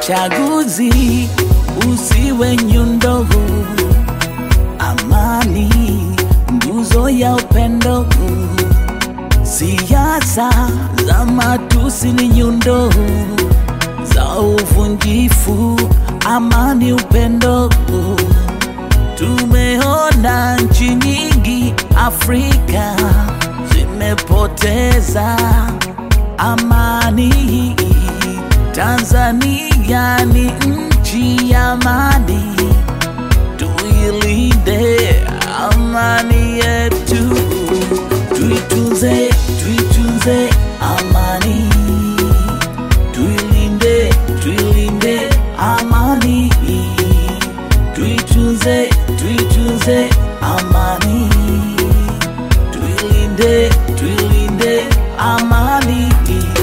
Uchaguzi usiwe nyundo, amani nguzo ya upendo. Siasa za matusi ni nyundo za uvunjifu, amani upendo. Tumeona nchi nyingi Afrika zimepoteza amani. Tanzania ni nchi ya amani, tuilinde amani yetu, tuitunze, tuitunze amani, tuilinde, tuilinde amani, tuitunze, tuitunze amani, tuilinde, tuilinde amani.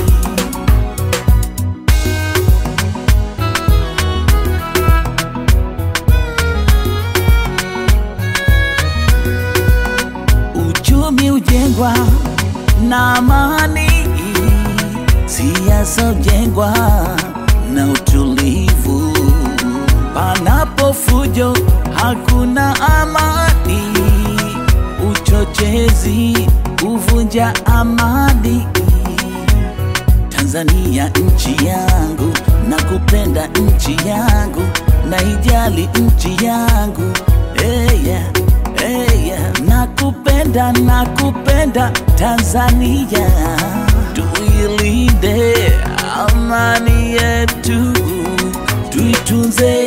Uchumi ujengwa na amani, siasa ujengwa na utulivu. Panapo fujo hakuna amani, uchochezi huvunja amani. Tanzania nchi yangu, nakupenda nchi yangu, naijali nchi yangu hey yeah, hey yeah. Nakupenda, nakupenda Tanzania, tuilinde amani yetu, tuitunze